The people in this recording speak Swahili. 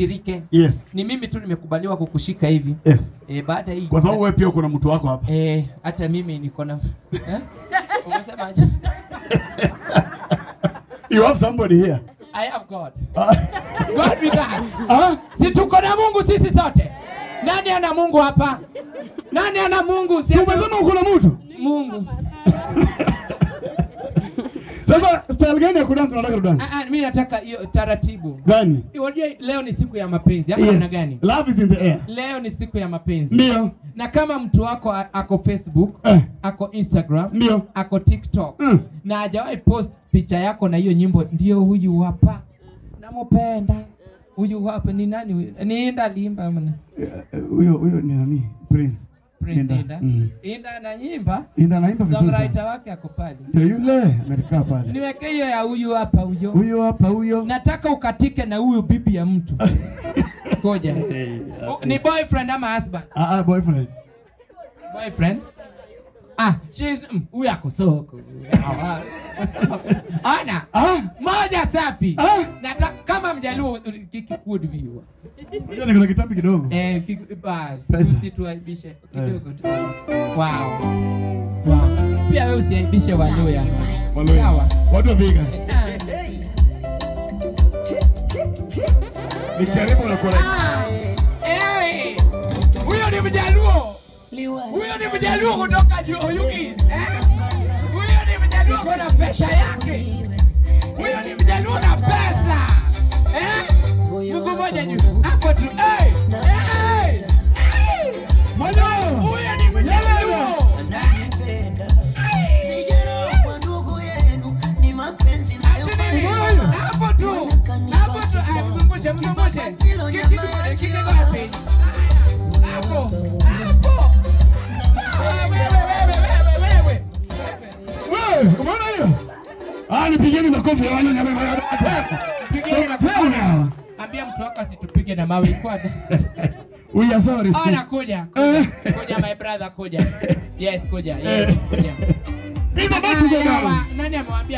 usirike. Yes. Ni mimi tu nimekubaliwa kukushika hivi. Yes. Eh, baada hii Kwa sababu wewe pia uko na mtu wako hapa. eh, hata mimi niko na eh? Umesemaje? You have somebody here. I have God. Ah. God with us. Ah? Si tuko na Mungu sisi sote. Nani ana Mungu hapa? Nani ana Mungu? Si Si hata- umesema uko na mtu? Mungu. Sasa style gani ya kudance unataka tudance? Ah, ah, mimi nataka hiyo taratibu. Gani? Unajua leo ni siku ya mapenzi ama namna gani? Love is in the air. Leo ni siku ya mapenzi. Ndio. Na kama mtu wako a- ako Facebook, Eh. ako Instagram, Ndio. ako TikTok Mm. na hajawahi post picha yako na hiyo nyimbo, ndio huyu hapa, namupenda huyu hapa. Ni nani huyu? Ni Inda Limba ama ni- Eh, eh, Huyo huyo ni nani? Prince. Prince Inda. Inda. Mm. Inda ananyimba, Inda anaimba vizuri songwriter sana. wake ako pale. Ndio yule amekaa pale. Niweke hiyo ya huyu hapa huyo. Huyo hapa huyo. Nataka ukatike na huyu bibi ya mtu. Ngoja. Oh, Ni boyfriend ama husband? Ah, ah, boyfriend. boyfriend ah she's mm, huyu ako soko Ah, ah, ana Ah? moja safi Ah? Nata, kama mjaluo kikikudu viwa Unajua niko na kitambi kidogo. eh kiki- basi Pesa. usituaibishe kidogo tu wow wow pia wewe usiaibishe waluya Waluya. sawa Watu wa Viga. Ah. Nikijaribu na kuona. Ah, eh, huyo ni mjaluo huyo ni mjaluo kutoka Oyugis eh? huyo ni mjaluo kuna pesa yake huyo ni mjaluo na pesa eh? Mungu moja juu hapo tu eh, eh, eh. Mwanao. huyo ni mjaluo hapo tu hapo tu Ah, mzungushe mzungushe Kiki- kiki wapi hapo hapo Ah, wewe wewe wewe wewe Wewe, umeona hiyo? Ah, nipigeni makofi ya wanyonyi wame- Pigeni makofi. Tena. ambia mtu wako asitupige na mawe ikwada We are sorry. Oh, nakuja. Eh. Kuja, Kuja my brother kuja. Yes, kuja. Yes, kuja. He's about to go Ah, down. Nani amewambia